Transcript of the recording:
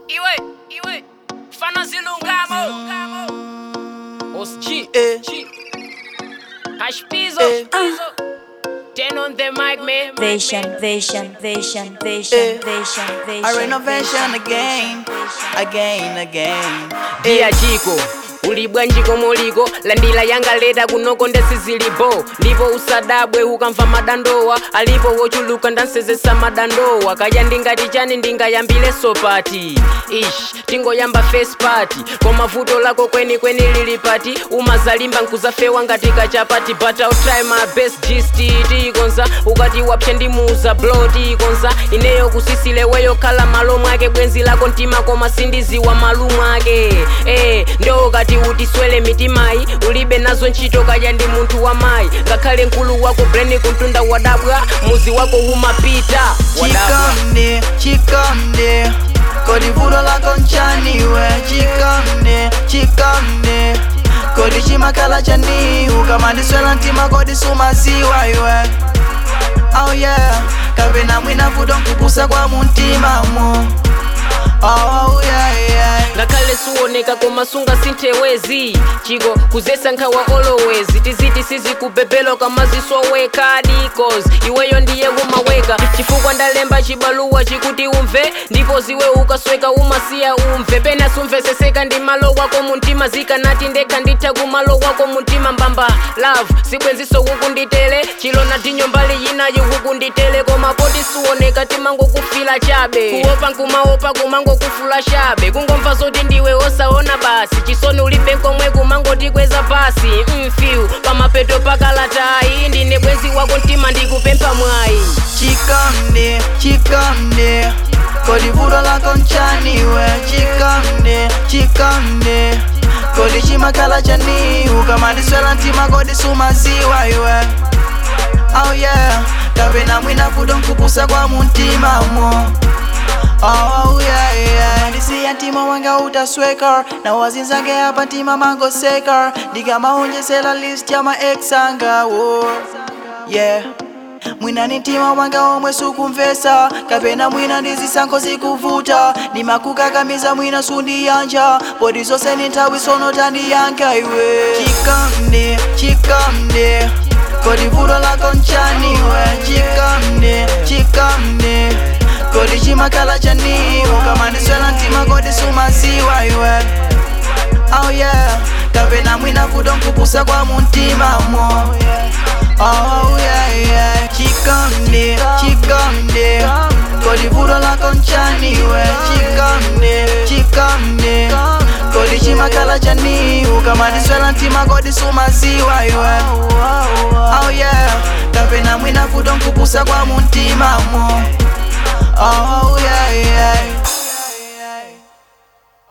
iwe iwe fana zilungamo Os G Eh. G Hash Pizzo Eh. Pizzo Ten on the mic man Vision, vision, vision, vision, Eh. vision, vision. A renovation again, again, again. Dia Jiko ulibwa njiko moliko landila yanga leta kunoko ndesizilipo ndipo usadabwe ukamva madandowa alipo wochuluka ndansezesa madandowa kaya ndingati chani ndingayambile sopati ish tingoyamba face party koma vuto lako kweni kweni lili pati umazalimba nkuzafewa ngati kachapati but I'll try my best gist tikonza ukati wapsha ndimuza blow tikonza ineyo kusisile weyo khala malo mwake bwenzi lako mtima koma sindiziwa malu mwake eh ndo kati utiswele mitimayi ulibe nazo ntchito kaya ndi munthu wa mayi ngakhale mkulu wako breni kuntunda wadabwa muzi wako humapita wadabwa Chikamne, chikamne. Kodi vuto lako nchaniwe chikamne, chikamne. Kodi chimakhala chani ukamandiswela mtima kodi sumaziwa iwe. Oh yeah, kapena mwina vuto nkupusa kwa muntimamo. Oh yeah yeah. ngakhale suoneka koma sunga sinthewezi chiko kuzesa nkhawa always tiziti sizikubebelo kama zisoweka dicos iweyo ndiye umaweka chifukwa ndalemba chibaluwa chikuti umve ndipo ziwe ukasweka umasiya umve pena sumveseseka ndi malo wako muntima zikanati ndekha nditha kumalo wako muntima mbamba love sibwenziso kukunditele chilona tinyo mbali yinayo kukunditele koma poti suoneka timangokufila chabe kuopa nkumaopa kumangokufula chabe kungomva zoti ndiwe osaona basi chisoni ulibe nkomwe kumangotikweza pasi mfiu pamapeto pakalatayi ndine bwenzi wako mtima ndikupempha mwayi chikamne chikamne kodi vuto lako nchaniwe chikamne chikamne kodi chimakhala chani ukamandiswela mtima kodi sumaziwa iwe oh yeah kapena mwina vuto nkupusa kwa muntimamo Oh yeah yeah ndisiya mtima wanga utasweka na wazinzange apa mtima mangoseka ndikamahonjesela list ya maex anga wo yeah mwina ni mtima wanga omwe sukumvesa kapena mwina ndizisankho zikuvuta ndimakukakamiza mwina sundiyanja poti zonse ni nthawi sono tandiyankha iwe chikamne chikamne kodi vuto lako nchaniwe chikamne chikamne kodi chimakhala chani ukamandiswela mtima kodi sumaziwa iwe oh yeah kapena mwina vuto nkupusa kwa muntimamo Oh yeah yeah Chikamne, chikamne Kodi vuto lako nchaniwe Chikamne, chikamne Kodi chimakhala chani Ukamandiswela mtima kodi sumaziwa iwe Oh yeah Kapena mwina vuto nkupusa kwa muntimamo Oh